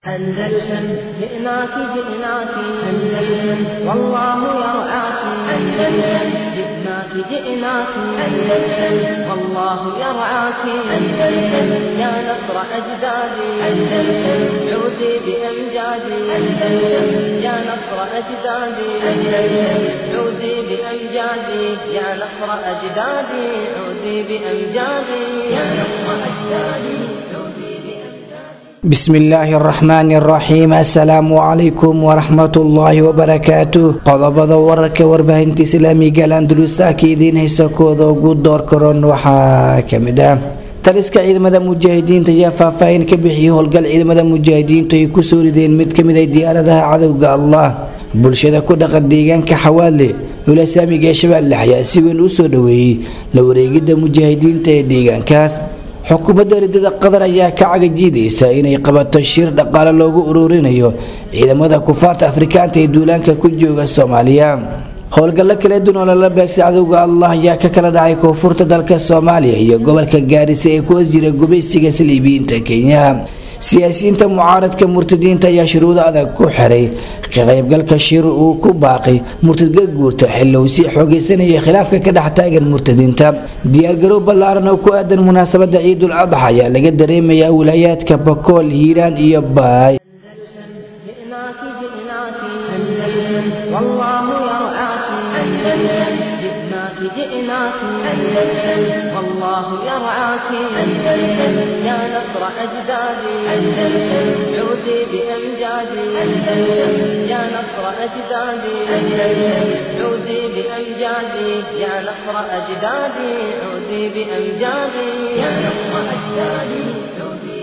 أندلسن جئناك جئناك أندلسن والله يرعاك أندلسن جئناك جئناك أندلسن والله يرعاك أندلسن يا نصر أجدادي أندلسن عودي بأمجادي أندلسن يا نصر أجدادي أندلسن عودي بأمجادي يا نصر أجدادي عودي بأمجادي يا نصر أجدادي عودي بأمجادي بسم الله الرحمن الرحيم السلام عليكم ورحمة الله وبركاته qodobada wararka warbaahinta islaamiga landulusa ka idiin haysa kooda ugu door karoon waxaa kamid ah taliska ciidamada mujaahidiinta ayaa faahfaahin ka bixiyay howlgal ciidamada mujaahidiintu ay kusoo rideen mid kamid ah diyaaradaha cadowga allah bulshada ku dhaqan deegaanka xawaale ulasaamiga ee shabeelle ayaa si weyn usoo dhaweeyey la wareegida mujaahidiinta ee deegaankaas xukuumadda ridada qatar ayaa ka cagajiidaysa inay qabato shir dhaqaale loogu ururinayo ciidamada kufaarta afrikaanta ee duulaanka ku jooga soomaaliya howlgallo kala duwan oo lala beegsay cadowga allah ayaa ka kala dhacay koonfurta dalka soomaaliya iyo gobolka gaarisa ee ku hoos jira gubaysiga saliibiyiinta kenya siyaasiyiinta mucaaradka murtadiinta ayaa shuruudo adag ku xiray ka qaybgalka shir uu ku baaqay murtad garguurta xilli uu sii xoogeysanayay khilaafka ka dhex taagan murtadiinta diyaargarow ballaaran oo ku aadan munaasabada ciidul adxa ayaa laga dareemayaa wilaayaadka bakool hiiraan iyo baay جئناك جئناك أندلسن والله يرعاك أندلسن جئناك جئناك أندلسن والله يرعاك أندلسن يا نصر أجدادي أندلسن عودي بأمجادي أندلسن يا نصر أجدادي أندلسن عودي بأمجادي يا نصر أجدادي عودي بأمجادي يا نصر أجدادي عودي بأمجادي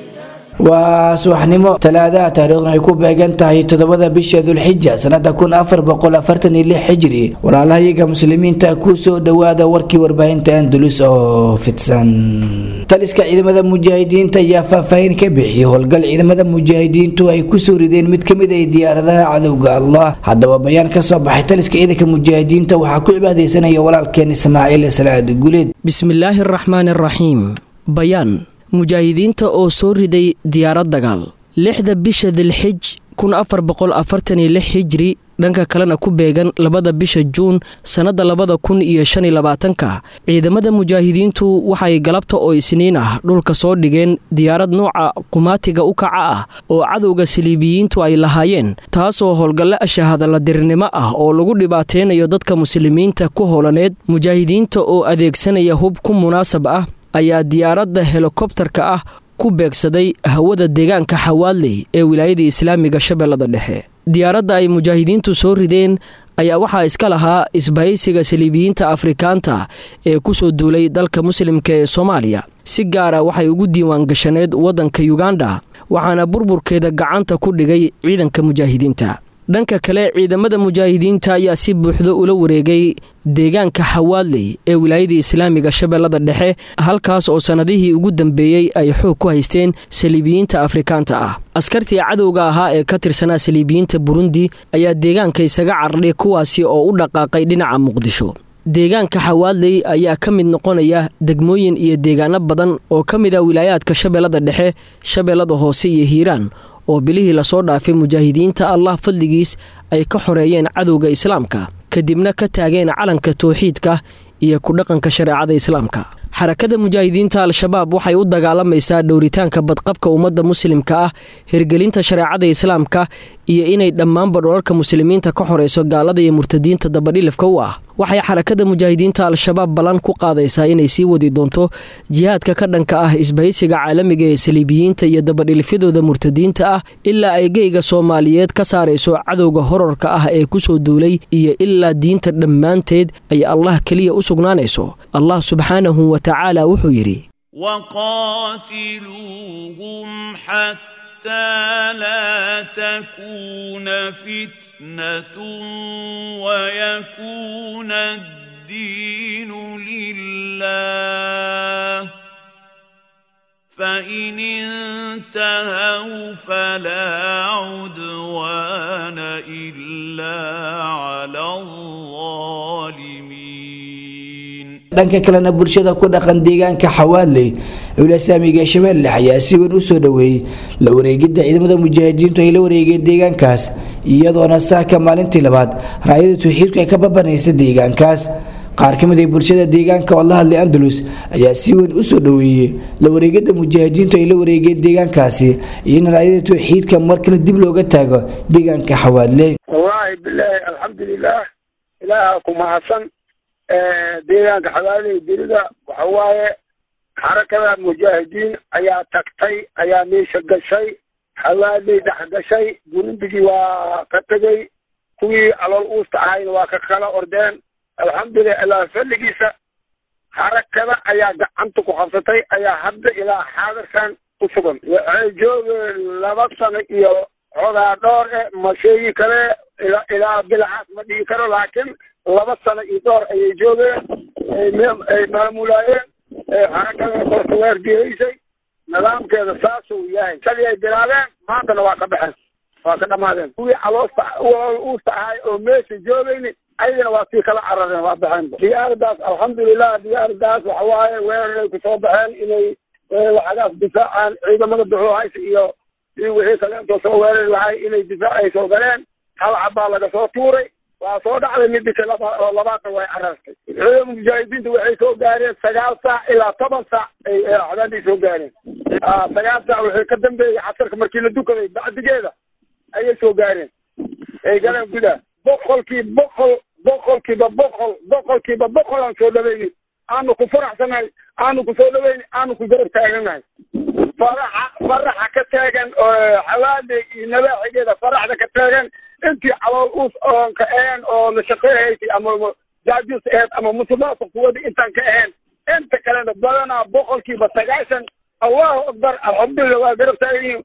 waa subaxnimo talaadaha taariikhna ay ku beegan tahay toddobada bisha dulxija sanada kun afar boqol afartan iyo lix xijri walaalahayaga muslimiinta kusoo dhawaada warkii warbaahinta andalus oo fidsan taliska ciidamada mujaahidiinta ayaa faahfaahin ka bixiyay howlgal ciidamada mujaahidiintu ay kusoo rideen mid kamid ah diyaaradaha cadowga allah haddaba bayaan kasoo baxay taliska ciidanka mujaahidiinta waxaa ku cibaadeysanaya walaalkeen ismaaciil salaad guleed bismillaahi araxmaani araxiim bayaan mujaahidiinta oo soo riday diyaarad dagaal lixda bisha dilxij kun afar boqol afartan iyo lix xijri dhanka kalena ku beegan labada bisha juun sannadda labada kun iyo shan iyo labaatanka ciidamada mujaahidiintu waxay galabta oo isniin ah dhulka soo dhigeen diyaarad nooca qumaatiga u kaca ah oo cadowga saliibiyiintu ay lahaayeen taasoo howlgalle ashahadaladirnimo ah oo lagu dhibaateynayo dadka muslimiinta ku howlaneed mujaahidiinta oo adeegsanaya hub ku munaasab ah ayaa diyaaradda helikobtarka ah ku beegsaday hawada deegaanka xawaadley ee wilaayada islaamiga shabeellada dhexe diyaaradda ay mujaahidiintu soo rideen ayaa waxaa iska lahaa isbahaysiga saliibiyiinta afrikaanta ee kusoo duulay dalka muslimka ee soomaaliya si gaara waxay ugu diiwaan gashaneed waddanka yuganda waxaana burburkeeda gacanta ku dhigay ciidanka mujaahidiinta dhanka kale ciidamada mujaahidiinta ayaa si buuxda ula wareegay deegaanka xawaadley ee wilaayada islaamiga shabeellada dhexe halkaas oo sannadihii ugu dambeeyey ay xoog ku haysteen saliibiyiinta afrikaanta ah askartii cadowga ahaa ee ka tirsanaa saliibiyiinta burundi ayaa deegaanka isaga cardhay kuwaasi oo u dhaqaaqay dhinaca muqdisho deegaanka xawaadley ayaa ka mid noqonaya degmooyin iyo deegaano badan oo ka mid ah wilaayaadka shabeellada dhexe shabeellada hoose iyo hiiraan oo bilihii lasoo dhaafay mujaahidiinta allah fadligiis ay ka xoreeyeen cadowga islaamka kadibna ka taageen calanka towxiidka iyo ku dhaqanka shareecada islaamka xarakada mujaahidiinta al-shabaab waxay u dagaalamaysaa dhowritaanka badqabka ummadda muslimka ah hirgelinta shareecada islaamka iyo inay dhammaanba dholalka muslimiinta ka xoreyso gaalada iyo murtadiinta dabadhilifka u ah waxay xarakada mujaahidiinta al-shabaab ballan ku qaadaysaa inay sii wadi doonto jihaadka ka dhanka ah isbahaysiga caalamiga ee saliibiyiinta iyo dabadhilifyadooda murtadiinta ah ilaa ay geyga soomaaliyeed ka saarayso cadowga horarka ah ee kusoo duulay iyo ilaa diinta dhammaanteed ay allah keliya u sugnaanayso allah subxaanahu wa tacaala wuxuu yidhi وقاتلوهم حتى لا تكون فتنة ويكون الدين لله فإن انتهوا فلا عدوان إلا على الظالمين dhanka kalena bulshada ku dhaqan deegaanka xawaadley ulasaamiga shabeelle ayaa si weyn usoo dhaweeyey la wareegidda ciidamada mujaahidiintu ay la wareegeen deegaankaas iyadoona saaka maalintii labaad raayada tawxiidku ay ka babanaysa deegaankaas qaar ka mid a bulshada deegaanka oo la hadlay andalus ayaa si weyn usoo dhaweeyey la wareegada mujaahidiintu ay la wareegeen deegaankaasi iyo in raayada tawxiidka mar kale dib looga taago deegaanka xawaadley wallaahi bilaahi alxamdulilah ilaaha ku mahadsan deegaanka xawaadley berida waxa waaye xarakada mujaahidiin ayaa tagtay ayaa meesha gashay xawaadley dhex gashay burundigii waa ka tegey kuwii alool uusta ahayna waa ka kala ordeen alxamdulilah ilaa fadligiisa xarakada ayaa gacanta ku qabsatay ayaa hadda ilaa xaadirkan ku sugan waxay joogeen laba sano iyo xogaa dhoor e ma sheegi kale ilaa ilaa bilacaas ma dhigi karo laakiin laba sano iyo dhoor ayay joogeen ay maamulaayeen xarakada korta waardiyeysay nidaamkeeda saasuu yahay sidii ay bilaabeen maantana waa ka baxeen waa ka dhamaadeen kuwii caloosta uusta ahay oo meesha joogayni ayagana waa sii kala carareen waa baxeen diyaaradaas alxamdulilah diyaaradaas waxa waaye weeraray kusoo baxeen inay lacagaas difaacaan ciidamada duxuhaysa iyo iyo wixii kale intoo soo weerari lahay inay difaac ay soo galeen hal cabbaa laga soo tuuray waa soo dhacday midika laba oo labaatan way carartay ciidamada mujaahidiinta waxay soo gaareen sagaal saac ilaa toban saac ay cadaanday soo gaareen sagaal saac waxay ka dambeeyey casarka markii la dukaday bacdigeeda ayay soo gaareen ay galeen gudaha boqolkii boqol boqolkiiba boqol boqolkiiba boqol aan soo dhaweynin aanu ku faraxsanahay aanu ku soo dhaweynin aanu ku garab taaganahay faraxa faraxa ka taagan xawaadey iyo nabaaxigeeda faraxda ka taagan intii calool uus oon ka ahayn oo la shaqeehaysay ama jaajus aheyd ama musuqmaasuq kuwada intaan ka ahayn inta kalena badanaa boqolkiiba sagaashan allahu akbar alxamdulilah waa garab taagan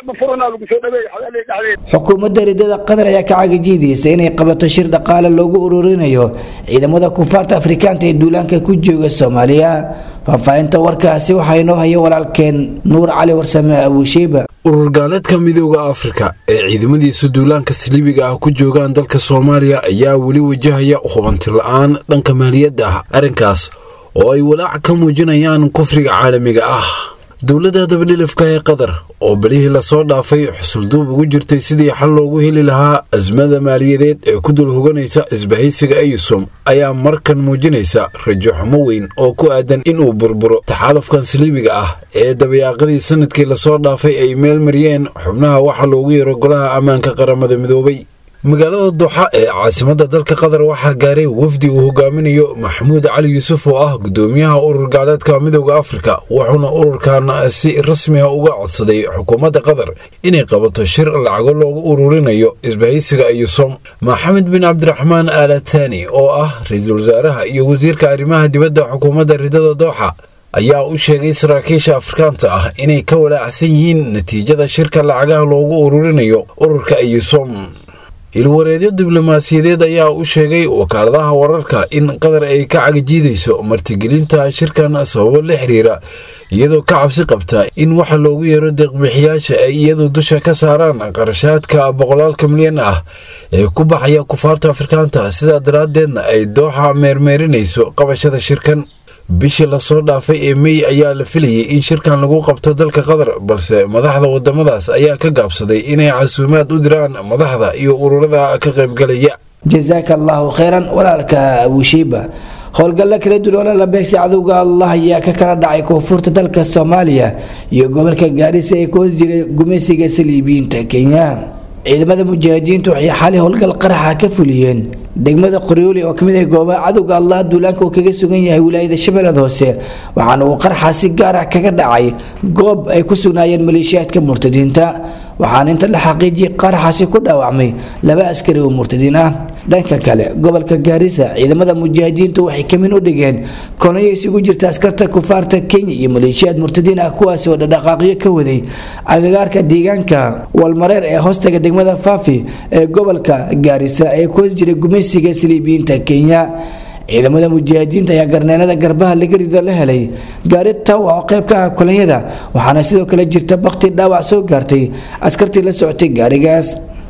xukuumadda ridada qatar ayaa ka cagajiidaysa inay qabato shir dhaqaale loogu ururinayo ciidamada kufaarta afrikaanta ee duulaanka ku jooga soomaaliya faahfaahinta warkaasi waxaa inoo haya walaalkeen nuur cali warsame abuushiiba urur gaaleedka midooda afrika ee ciidamadiisa duulaanka saliibiga ah ku joogaan dalka soomaaliya ayaa weli wajahaya hubanti la-aan dhanka maaliyadda ah arrinkaas oo ay walaac ka muujinayaan kufriga caalamiga ah dowladda dabadhilifka ee qatar oo belihii lasoo dhaafay xusulduub ugu jirtay sidii xal loogu heli lahaa asmada maaliyadeed ee ku dul hoganaysa isbahaysiga eyusom ayaa markan muujinaysa rajo xumo weyn oo ku aadan inuu burburo taxaalufkan saliibiga ah ee dabayaaqadii sanadkii lasoo dhaafay ay meel mariyeen xubnaha waxa loogu yeero golaha ammaanka qaramada midoobay magaalada duxa ee caasimadda dalka qatar waxaa gaaray wafdi uu hogaaminayo maxamuud cali yuusuf oo ah gudoomiyaha urur gaaleedka midooda afrika wuxuuna ururkan si rasmiga uga codsaday xukuumadda qatar inay qabato shir lacago loogu ururinayo isbahaysiga iyusom maxamed bin cabdiraxmaan alatani oo ah ra-iisul wasaaraha iyo wasiirka arrimaha dibadda xukuumadda ridada dooxa ayaa u sheegay saraakiisha afrikaanta ah inay ka walaacsan yihiin natiijada shirka lacagaha loogu ururinayo ururka iyusom ilwareedyo diblomaasiyadeed ayaa u sheegay wakaaladaha wararka in qatar ay ka cagajiidayso martigelinta shirkan sababo la xiriira iyadoo ka cabsi qabta in waxa loogu yeero deeqbixiyaasha ay iyadu dusha ka saaraan qarashaadka boqolaalka milyan ah ee ku baxaya kufaarta afrikaanta sidaa daraaddeedna ay dooxa meermeerinayso qabashada shirkan bishii lasoo dhaafay ee mey ayaa la filayay in shirkan lagu qabto dalka qatar balse madaxda wadamadaas ayaa ka gaabsaday inay casuumaad u diraan madaxda iyo ururada ka qaybgalaya jasaaka allahu kheyran walaalka abushiiba howlgalla kala duwan oo la beegsay cadowga allah ayaa ka kala dhacay koonfurta dalka soomaaliya iyo gobolka gaarisa ee ku hoos jiray gumeysiga saliibiyiinta kenya ciidamada mujaahidiintu waxay xali howlgal qaraxa ka fuliyeen degmada qoryooli oo kamid ah goobaha cadowga allah duulaanka uu kaga sugan yahay wilaayada shabeellada hoose waxaana uu qaraxa si gaar ah kaga dhacay goob ay ku sugnaayeen maleeshiyaadka murtadiinta waxaana inta la xaqiijiyay qaraxaasi ku dhaawacmay laba askari oo murtadiin ah dhanka kale gobolka gaarisa ciidamada mujaahidiintu waxay kamin u dhigeen kolonyo isugu jirta askarta kufaarta kenya iyo maleeshiyaad murtadiin ah kuwaasi oo dhadhaqaaqyo ka waday agagaarka deegaanka walmareer ee hoostaga degmada faafi ee gobolka gaarisa ee ku hoos jiray gumeysiga saliibiyiinta kenya ciidamada mujaahidiinta ayaa garneelada garbaha laga rido la helay gaari tawa oo qayb ka ah kolonyada waxaana sidoo kale jirta bakti dhaawac soo gaartay askartii la socotay gaarigaas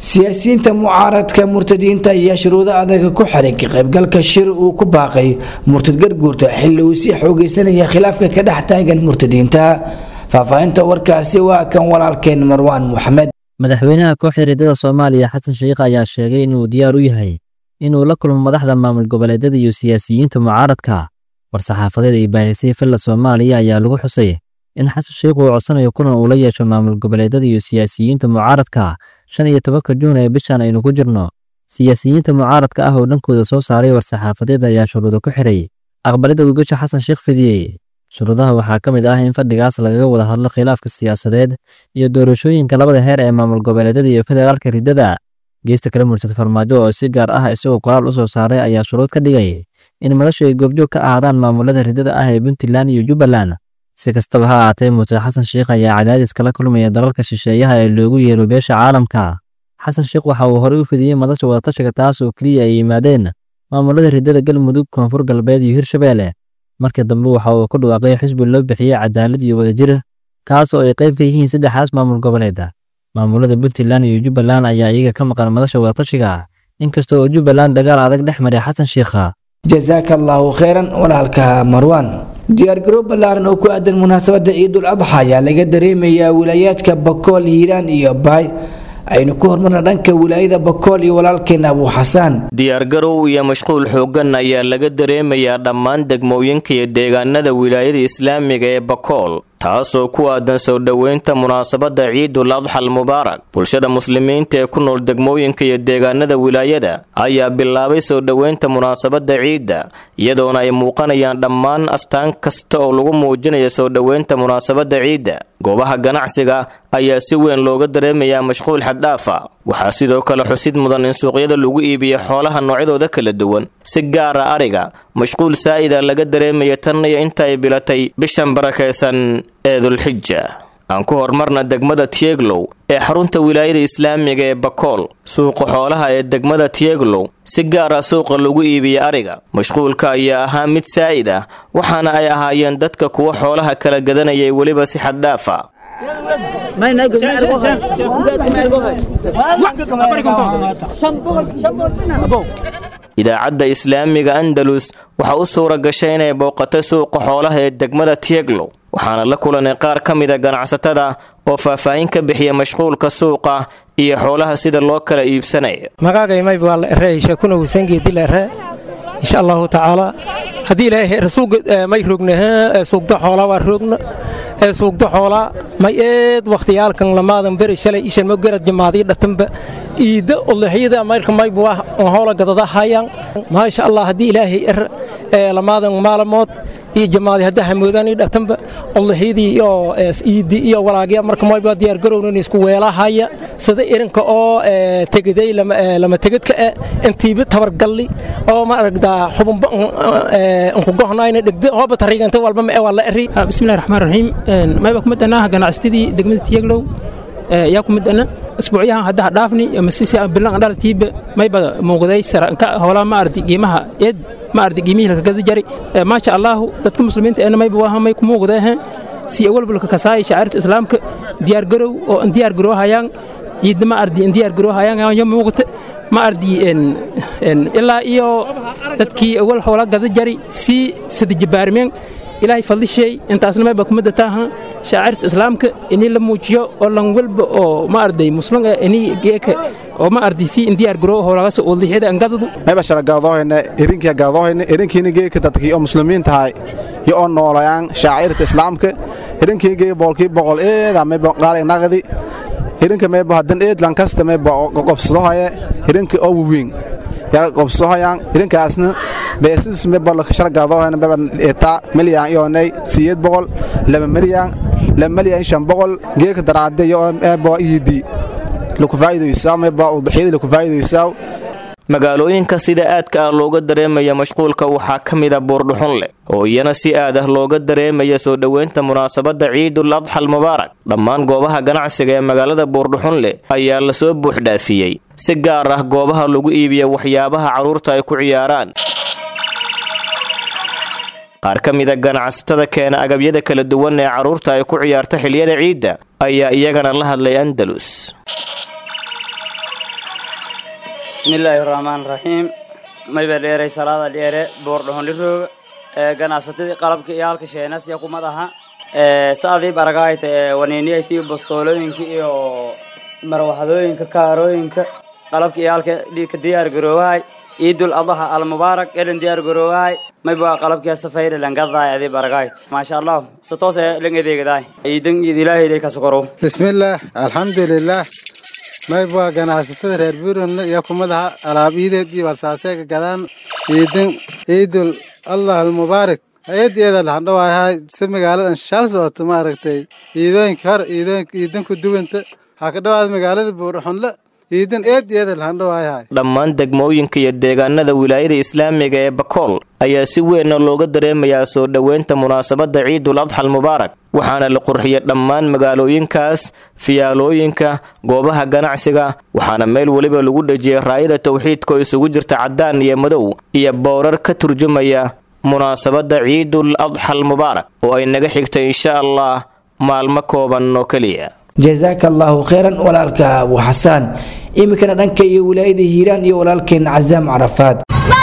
siyaasiyiinta mucaaradka murtadiinta ayaa shuruudo adaga ku xiray ka qaybgalka shir uu ku baaqay murtad garguurta xilli uu sii xoogeysanaya khilaafka ka dhex taagan murtadiinta faahfaahinta warkaasi waa kan walaalkeen marwaan moxamed madaxweynaha kooxda riddada soomaaliya xasan sheikh ayaa sheegay inuu diyaar u yahay inuu la kulmo madaxda maamul goboleedyada iyo siyaasiyiinta mucaaradka war-saxaafadeed ay baahisay filla soomaaliya ayaa lagu xusay in xasan sheikh uu codsanayo kulan uu la yeesho maamul goboleedyada iyo siyaasiyiinta mucaaradka shan iyo tobanka juun ee bishan aynu ku jirno siyaasiyiinta mucaaradka ah oo dhankooda soo saaray war-saxaafadeed ayaa shuruudo ku xidhay aqbalidda gugasha xasan sheikh fidiyey shuruudaha waxaa ka mid ah in fadhigaas lagaga wada hadlo khilaafka siyaasadeed iyo doorashooyinka labada heer ee maamul goboleedyada iyo federaalka riddada geesta kale murtad farmaajo oo si gaar ah isagoo qoraal u soo saaray ayaa shuruud ka dhigay in madashu ay goobjoog ka ahaadaan maamulada riddada ah ee puntland iyo jubbaland si kastaba ha ahaatee murtad xasan sheikh ayaa cadaadis kala kulmaya dalalka shisheeyaha ee loogu yeero beesha caalamka xasan sheikh waxa uu horey u fidiyey madasha wadatashiga taas oo keliya ay yimaadeen maamulada riddada galmudug koonfur galbeed iyo hirshabeelle markii dambe waxa uu ku dhawaaqay xisbi loo bixiyey cadaalad iyo wadajir kaas oo ay qayb ka yihiin saddexdaas maamul goboleeda maamulada puntland iyo jubbaland ayaa iyaga ka maqan madasha wadatashiga inkasta oo jubbaland dagaal adag dhex maray xasan sheikha jasaaka allaahu kheyran walaalka marwaan diyaargarow ballaaran oo ku aadan munaasabadda ciidul adxa ayaa laga dareemayaa wilaayaadka bakool hiiraan iyo baay aynu ku hormarna dhanka wilaayada bakool iyo walaalkeena abuu xasaan diyaargarow iyo mashquul xooggan ayaa laga dareemayaa dhammaan degmooyinka iyo deegaanada wilaayada islaamiga ee bakool taasoo ku aadan soo dhoweynta munaasabadda ciidul adxal mubaarak bulshada muslimiinta ee ku nool degmooyinka iyo deegaanada wilaayada ayaa bilaabay soo dhoweynta munaasabadda ciidda iyadoona ay muuqanayaan dhammaan astaan kasta oo lagu muujinaya soo dhoweynta munaasabadda ciidda goobaha ganacsiga ayaa si weyn looga dareemayaa mashquul xaddhaafa waxaa sidoo kale xusid mudan in suuqyada lagu iibiyo xoolaha noocyadooda kala duwan si gaara ariga mashquul saa'ida laga dareemaya tan iyo inta ay bilatay bishan barakaysan ee dulxija aan ku hormarna degmada tieglow ee xarunta wilaayada islaamiga ee bakool suuqa xoolaha ee degmada tieglow si gaara suuqa lagu iibiya ariga mashquulka ayaa ahaa mid saa'id ah waxaana ay ahaayeen dadka kuwa xoolaha kala gadanayay weliba si xaddhaafa idaacadda islaamiga andalus waxaa u suura gashay inay booqatay suuqa xoolaha ee degmada tieglow waxaana la kulanay qaar ka mida ganacsatada oo faahfaahin ka bixiya mashquulka suuqa iyo xoolaha sida loo kala iibsanaya magagaymay waa la ere sheekuna wusangeedi la ere insha allahu tacaala haddii ilaahay rasuulka may roogna suugda xoolaa waa roogna ee suugda xoolaa may eed wakhtiyaalkan lamaadan beri shalay ishan ma garad jamaadii dhatanba iidda udlixyada mayrka maybu ah hoola gadada hayaan maasha allah haddii ilaahay er lamaadan maalamood iyo jamaadi hadda hamoodaan dhatanba udlixyadii iyo iiddi iyo walaagya marka mayba diyaargarownan isku weelahaya sida irinka oo tegaday lama tegedka e intiiba tabargalli oo ma aragdaa xubunba nkugohnayna dhegda hooba tariiganta walba ma waa la eri bismillahi raxmaan raxiim mayba ku midana ganacsatadii degmada tiyaglow yaa ku midana isbuucyahan hadda dhaafni masisi bilan dhalatiiba mayba muuqday saranka howlaa ma ardi qiimaha eed ma ardi qiimihii laka gada jari maasha allahu dadka muslimiinta eena mayba waa may ku muuqdee si awalbalka kasaaya shacairta islaamka diyaargarow oo diyaar garoohayaan ciidda ma ardi diyaar garoohayaan yo muuqata ma ardi ilaa iyo dadkii awal howla gada jari si sadajabaarmeen ilaahay fadlishay intaasna mayba kumada taaha shaacirta islaamka inii la muujiyo oo lan walba oo ma arday muslim eh inii geeka oo ma arday si indiyaar garoo howlagaas udlixyada angadadu mayba shara gaadoohayna erinkiya gaadoohayna erinkiina geeka dadkii oo muslimiin tahay yo oo noolayaan shaacirta islaamka erinkii geeka boolkii boqol eeda mayba qaalay naqdi erinka mayba hadan eed lankasta mayba qobsadohaye erinka oo waweyn yaa qobsadohayaan erinkaasna beesis mayba shara gaadoohayna mayba etaa milyan iyoonay siyeed boqol laba milyan laba milyan shan boqol geeka daraade yo mayba iidi lakufaa'iidaysaa mayba udxiyada lakufaa'iidaysaa magaalooyinka sida aadka ah looga dareemaya mashquulka waxaa ka mida buurdhuxun leh oo iyana si aad ah looga dareemaya soo dhoweynta munaasabadda ciidul adxal mubaarak dhammaan goobaha ganacsiga ee magaalada buurdhuxun leh ayaa lasoo buuxdhaafiyey si gaar ah goobaha lagu iibiya waxyaabaha carruurta ay ku ciyaaraan qaar ka mida ganacsatada keena agabyada kala duwan ee carruurta ay ku ciyaarta xiliyada ciidda ayaa iyagana la hadlay andalus bismillaahi raxmaan raxiim mayba dheeray salaada dheere boordhohonlirooga ganacsatadii qalabka iyo halka sheenasya kumad aha saadii baragaayta waniiniyaytii bastoolooyinka iyo marwaxadooyinka kaarooyinka qalabka iyo halka dhiigka diyaar garoowahay ciidul adaha almubaarak elen diyaar garoowahay mayba qalabkiya safayre langadaay adii baragaayt maasha allah si toos ee lang adeegadaay ciidan iid ilaahay ilay kasokorow bismillaah alxamdulilaah mayba ganacsatada reer buurland iyo kumadaha alaab iideed iyo walsaaseega gadaan ciidan ciidul allah almubaarak hay-adeeda lahandhawaayahay si magaaladan shal socoto maaragtay ciidooyinka hor ciidooyinka ciidan ku duwanta waxaa ka dhawaada magaalada buurxunle ciidan eedeeda lahandhawaayahay dhammaan degmooyinka iyo deegaanada wilaayada islaamiga ee bakool ayaa si weynna looga dareemayaa soo dhoweynta munaasabadda ciidul adxal mubaarak waxaana la qurxiyay dhammaan magaalooyinkaas fiyaalooyinka goobaha ganacsiga waxaana meel weliba lagu dhejiyay raayada tawxiidka oo isugu jirta caddaan iyo madow iyo bowrar ka turjumaya munaasabadda ciidul adxal mubaarak oo ay naga xigtay insha allah maalmo kooban oo keliya jazaaka allaahu kheyran walaalka abu xasaan iminkana dhanka iyo wilaayada hiiraan iyo walaalkeen casaam carafaad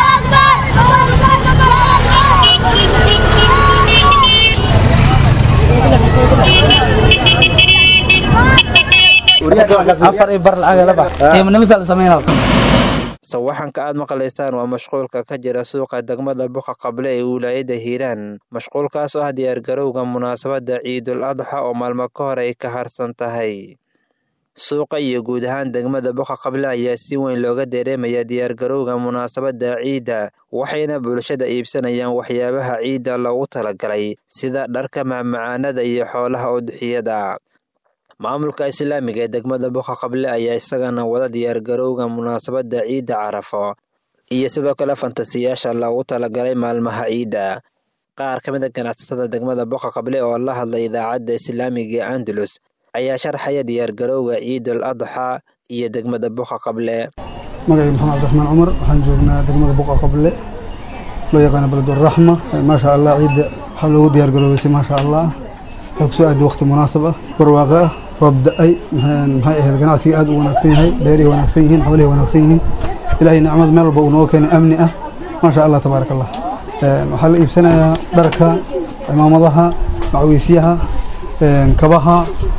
sawaxanka aad maqlaysaan waa mashquulka ka jira suuqa degmada buqa qable ee wilaayada hiiraan mashquulkaas oo ah diyaargarowga munaasabadda ciidul adxa oo maalmo ka hor ay ka harsan tahay suuqa iyo guud ahaan degmada buqa qable ayaa si weyn looga dareemaya diyaargarowga munaasabadda ciidda waxayna bulshada iibsanayaan waxyaabaha ciidda loogu talagalay sida dharka macmacaanada iyo xoolaha udxiyada maamulka islaamiga ee degmada buqa qable ayaa isagana wada diyaargarowga munaasabadda ciidda carafo iyo sidoo kale fantasiyaasha loogu talagalay maalmaha ciidda qaar ka mid a ganacsatada degmada buqa qable oo la hadlay idaacadda islaamiga ee andalus ayaa sharxaya diyaargarowga ciidul adxa iyo degmada buqa qable magacii maxamed cabdiraxmaan cumar waxaan joognaa degmada buqa qable loo yaqaana beleduraxma maasha allah ciidda waxaa loogu diyaargaroobaysay maasha allah waxay kusoo aaday waqti munaasab ah barwaaqo ah roob da-ay maxay ahayd ganacsiga aad u wanaagsan yahay beerihi wanaagsan yihiin xoolihi wanaagsan yihiin ilaahay nicmad meel walba uu noo keenay amni ah maasha allah tabaaraka allah waxaa la iibsanayaa dharka cimaamadaha macwiisyaha kabaha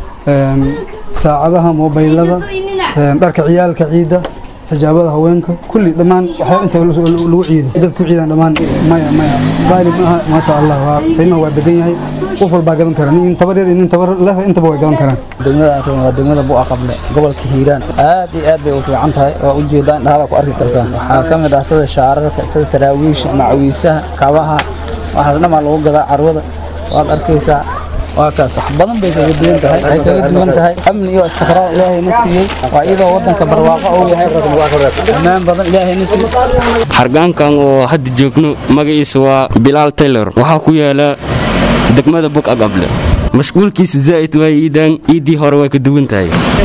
saacadaha mobaylada dharka ciyaalka ciidda xijaabada haweenka kulli dhammaan waxaa inta lagu ciido dad ku ciidaan dhammaan maya maya qaali ma aha maasha allah waa qiimaha waa degan yahay qof walbaa gadan kara nin tabar yar iyo nin tabar leh intaba way gadan karaan degmada aan waa degmada bu'a qable gobolka hiiraan aad iyo aad bay u fiican tahay waa u jeedaan dhahala ku arki kartaan waxaa ka mid ah sida shaararka sida saraawiisha macawiisaha kabaha waxaas dhammaa lagu gadaa carwada waad arkaysaa waa kaas wax badan bay kaga duwan tahay waxay kaga duwan tahay amni iyo istiqraar ilaahayna siiyey waa iyadoo waddanka barwaaqo uu yahay ammaan badan ilaahayna siiyey hargaankan oo hadda joogno magaciisa waa bilaal taylor waxaa ku yaala degmada bug agable mashquulkiisa zaa'id waa iidaan iiddii hore way ka duwan tahay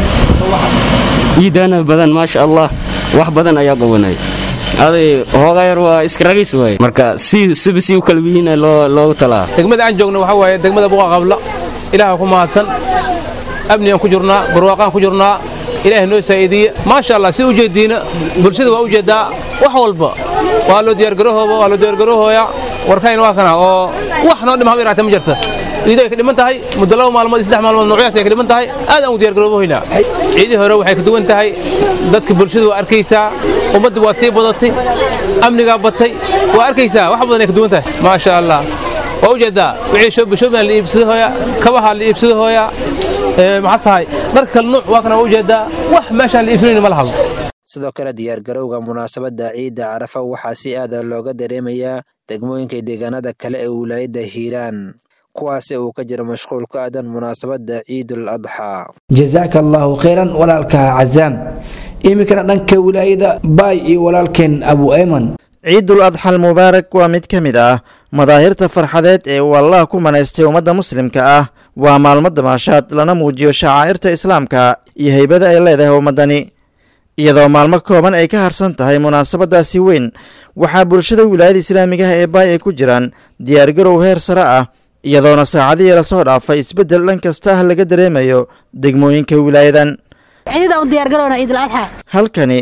iidaana badan maasha allah wax badan ayaa qabanay aday hoogayar waa iska ragis waay marka si siba si u kala wiina loo loogu talaa degmada aan joogno waxaa waaye degmada buqa qabla ilaaha ku mahadsan amnigaan ku jirnaa barwaaqaan ku jirnaa ilaahay noo saa'iidiye maasha allah si u jeediina bulshada waa u jeedaa wax walba waa loo diyaargarahooba waa loo diyaargarahooyaa warkayn waa kana oo wax noo dhima haba yaraatee ma jirta ciidu ay ka dhiman tahay muddo laba maalmood iyo saddex maalmood noocyaas ay ka dhiman tahay aad aan u diyaargaroobohaynaa ciidii hore waxay ka duwan tahay dadka bulshadu waa arkaysaa ummaddu waa sii badatay amnigaa batay waa arkaysaa wax badan ay ka duwan tahay maasha allah waa u jeedaa wixii shoobishoobiaan la iibsadahooya kabaha la iibsadahooya maxaa tahay dhar kale nuuc waa kana waa u jeedaa wax meeshaan la iibsanayni ma lahabo sidoo kale diyaargarowga munaasabadda ciidda carafa waxaa si aada looga dareemayaa degmooyinka deegaanada kale ee wilaayadda hiiraan kuwaasi uu ka jiro mashquul ku aadan munaasabadda ciidul adxaa jazaaka allaahu khayran walaalka cazaam iminkana dhanka wilaayada baay iyo walaalkeen abu ayman ciidul adxal mubaarak waa mid ka mid ah madaahirta farxadeed ee uu allah ku manaystay ummadda muslimka ah waa maalmo damaashaad lana muujiyo shacaa'irta islaamka iyo haybada ay leedahay ummaddani iyadoo maalmo kooban ay ka harsan tahay munaasabadaasi weyn waxaa bulshada wilaayada islaamigaha ee baay ay ku jiraan diyaargarow heer sare ah iyadoona saacadihii lasoo dhaafay isbeddel dhan kasta ah laga dareemayo degmooyinka wilaayadan halkani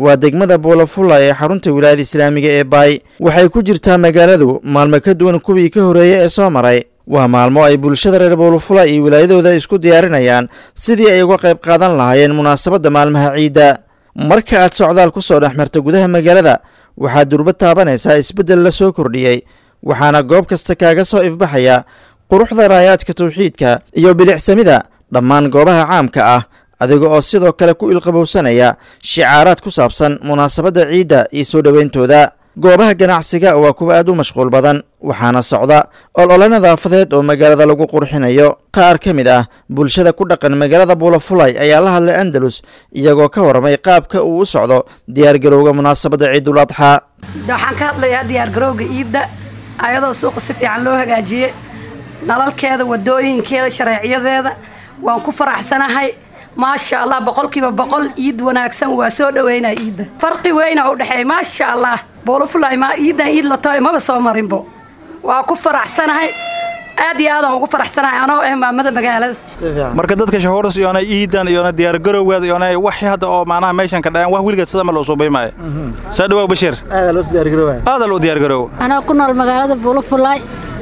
waa degmada buulafula ee xarunta wilaayada islaamiga ee baay waxay ku jirtaa magaaladu maalmo ka duwan kuwii ka horreeyey ee soo maray waa maalmo ay bulshada reer buulafula iyo wilaayadooda isku diyaarinayaan sidii ay uga qayb qaadan lahaayeen munaasabadda maalmaha ciidda marka aad socdaal ku soo dhex marta gudaha magaalada waxaad durba taabanaysaa isbeddel la soo kordhiyey waxaana goob kasta kaaga soo ifbaxaya quruxda raayaadka tawxiidka iyo bilicsamida dhammaan goobaha caamka ah adiga oo sidoo kale ku ilqabowsanaya shicaaraad ku saabsan munaasabadda ciidda iyo soo dhowayntooda goobaha ganacsiga waa kuwa aad u mashquul badan waxaana socda olole nadaafadeed oo magaalada lagu qurxinayo qaar ka mid ah bulshada ku dhaqan magaalada buulafulay ayaa la hadlay andalus iyagoo ka warramay qaabka uu u socdo diyaargarowga munaasabadda ciidul adxaa waxaan ka hadlayaa diyaargarowga iidda ayadoo suuqa si fiican loo hagaajiyey nalalkeeda wadooyinkeeda shareecyadeeda waan ku faraxsanahay maasha allah boqolkiiba boqol iid wanaagsan waa soo dhaweynaa iidda farqi weyna u dhexeeya maasha allah boolofulay ma iiddan iid la tahay maba soo marinbo waa ku faraxsanahay aad iyo aadaan ugu faraxsanahay anoo ah maamada magaalada marka dadka shahuuras iyona iidan iyona diyaargarowgeeda iyona waxii hadda oo macnaha meeshan ka dhaceen wax weligeed sida ma loo suubay maayo saa dhawaaq bashiir aadaa loo diyaargaroowa anaa ku nool magaalada buulafulay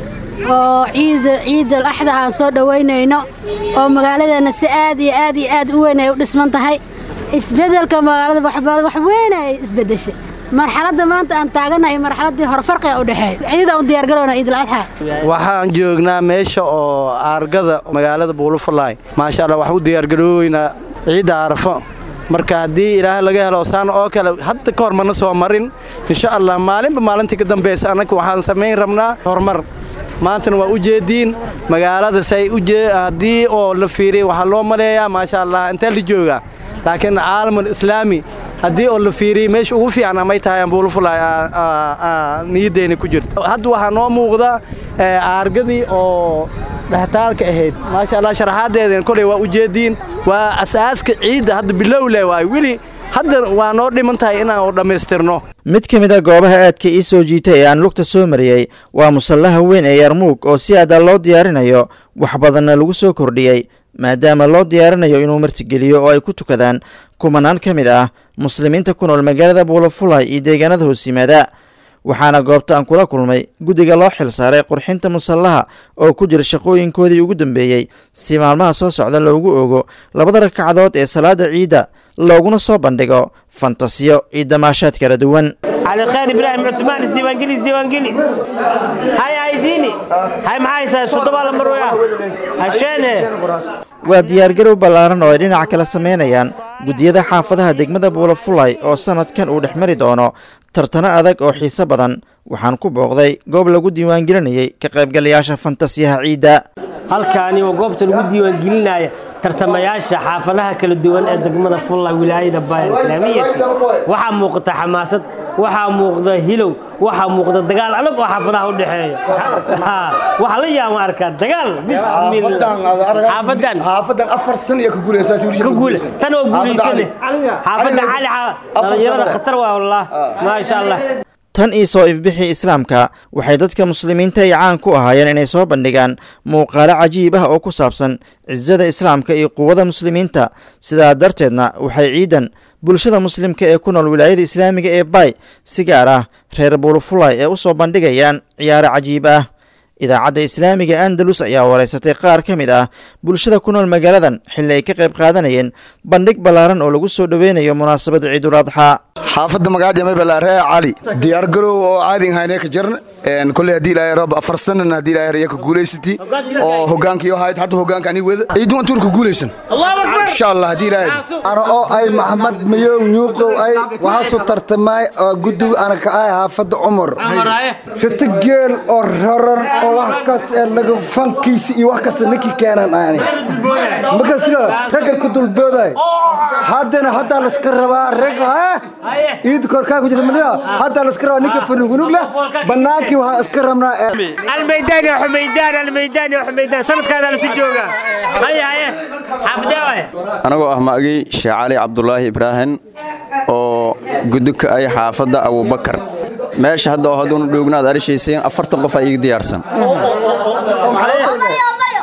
oo ciid ciidal axda aan soo dhowaynayno oo magaaladeenna si aad iyo aad iyo aad u weyn ay u dhisman tahay isbeddelka magaalada wax weyn ay isbeddeshay marxaladda maanta aan taaganahay marxaladdii horfarqiga u dhexeey ciidaan u diyaargarowna ciidul adxa waxaan joognaa meesha oo aargada magaalada buulufalaay maasha allah wax u diyaargarooweynaa ciidda arafo marka haddii ilaahay laga helo saan oo kale hadda ka hor mana soo marin insha allah maalinba maalintii ka dambaysa annaga waxaan samayn rabnaa horumar maantana waa u jeediin magaalada say haddii oo la fiiriya waxaa loo maleeyaa maasha allah intee la joogaa laakiin caalamul islaami haddii oo la fiiriyey meesha ugu fiican amay tahay ambuulufulay niyaddeena ku jirta hadda waxaa noo muuqda aargadii oo dhextaalka ahayd maasha allah sharaxaaddeedana koley waa u jeediin waa asaaska ciidda hadda bilowle waay weli hadda waa noo dhiman tahay inaan dhammaystirno mid ka mid a goobaha aadka ii soo jiitay ee aan lugta soo mariyey waa musallaha weyn ee yarmuug oo si aada loo diyaarinayo wax badanna lagu soo kordhiyey maadaama loo diyaarinayo inuu martigeliyo oo ay ku tukadaan kumanaan ka mid ah muslimiinta ku nool magaalada buulafulay iyo deegaanada hoos yimaada waxaana goobta aan kula kulmay guddiga loo xil saaray qurxinta musallaha oo ku jira shaqooyinkoodii ugu dambeeyey si maalmaha soo socda loogu ogo labada ragcadood ee salaada ciidda looguna soo bandhigo fantasiyo iyo damaashaad kala duwan علي خير ابراهيم عثمان اسديوانجلي اسديوانجلي هاي هايديني هاي معاي صدق على مرويا عشان waa diyaargarow ballaaran oo ay dhinac kala samaynayaan guddiyada xaafadaha degmada buulafulay oo sannadkan uu dhex mari doono tartano adag oo xiise badan waxaan ku booqday goob lagu diiwaangelinayay ka qaybgalayaasha fantasiyaha ciidda halkaani waa goobta lagu diiwaangelinaya tartamayaasha xaafadaha kala duwan ee degmada fulla wilaayada baayar islaamiyati waxaa muuqata xamaasad waxaa muuqda hilow waxaa muuqda dagaal adag oo xaafadaha u dhexeeya waxaa la yaama arkaa dagaal xaafadan xaafadan afar san iyo ka guuleysaa ka guule tan oo guuleysane xaafadda cali dhalinyarada khatar waa wallah maasha allah tan iyo soo ifbixii islaamka waxay dadka muslimiinta ay caan ku ahaayeen inay soo bandhigaan muuqaalo cajiib ah oo ku saabsan cisada islaamka iyo quwada muslimiinta sidaa darteedna waxay ciidan bulshada muslimka ee ku nool wilaayada islaamiga ee bay si gaar ah reer buulufulay ee u soo bandhigayaan ciyaaro cajiib ah idaacadda islaamiga andalus ayaa wareysatay qaar ka mid ah bulshada ku nool magaaladan xilli ay ka qayb qaadanayeen bandhig ballaaran oo lagu soo dhoweynayo munaasabadda ciidul adxaa xaafadda magacaada maybalaaree cali diyaargarow oo caadin hayne ka jirna koley haddii ilaahay roob afar sanan haddii ilaahay raya ka guulaysati oo hogaankiyo hayd hadda hogaanka ani wada ciidu antuur ka guulaysan insha allah haddii ilaahay ana oo ay maxamed mayow nyuuqow ay waxaasu tartamay oo guddiga ana ka ahay xaafadda cumar rita geel oo raran oo wax kasta ee laga fankiisa iyo wax kasta ninkii keenan aani markasiga raggan ku dulbooday haddana haddaa layska rabaa rag ciid korkaa ku jirta madina haddaa layska rabaa ninka fanugunug leh bannaankii waxaan iska rabnaa الميدان يا حميدان الميدان يا حميدان سند كان على سجوجا هيا هيا حفداوي anagoo ah magii sheekh cali cabdulaahi ibraahim oo gudubka ay xaafadda abubakar meesha hadda oo hadduunu dhoognaad arishaysiin afartan qof aa iga diyaarsan oo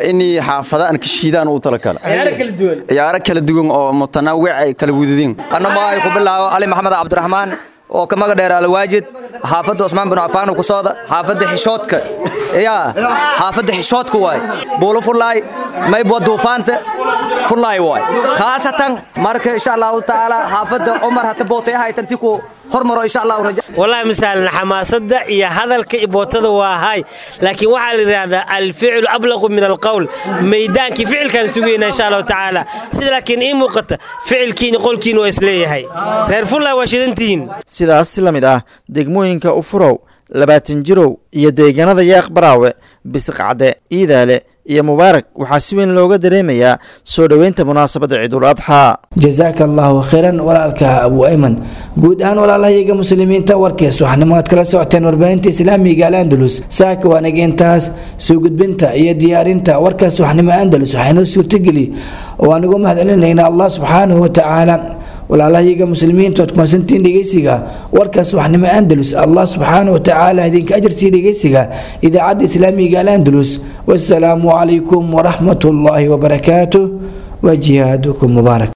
inay xaafada aan ka shiidaan u tala kale ciyaaro kala duwan oo mutanaawic ay kala wadadeen annama ay ku bilaabo ali maxamed cabdiraxmaan oo ka maga dheer alwaajid xaafadda cusmaan bin cafaan ku sooda xaafadda xishoodka yaa xaafadda xishoodka waay buulo fullaay maybwa duufaanta fullaay waay khaasatan marka insha allahu tacaala xaafadda cumar hata bootay ahaytanti ku hormaro insha allahu raja والله مثلا حماسة يا هذا الكيبوتة وهاي لكن وحال هذا الفعل أبلغ من القول ميدان كي فعل كان سوينا إن شاء الله تعالى سيد لكن إيه موقت فعل كين يقول كين وإسليه هاي غير فلا واشدنتين sidaas si la mid ah degmooyinka ufurow labaatan jirow iyo deegaanada yaaq baraawe bisiqcade iidaale iyo mubaarak waxaa si weyn looga dareemayaa soo dhoweynta munaasabadda ciidul adxaa jazaaka allahu khayran walaalka abu ayman guud ahaan walaalahayaga muslimiinta warkees waxnimo aad kala socoteen warbaahinta islaamiga al andalus saaka waanaga intaas soo gudbinta iyo diyaarinta warkaas waxnimo andalus waxaynoo suurtageli oo aan ugu mahadcelinayna allah subxaanahu watacaala walaalahayaga muslimiinta ood kumasantiin dhegeysiga warkaas waxnimo andalus allah subxaanahu watacaala idinka ajarsiiya dhegeysiga idaacadda islaamiga al andalus wasalaamu calaykum waraxmat ullaahi wabarakaatuh wa jihaadukum mubaarak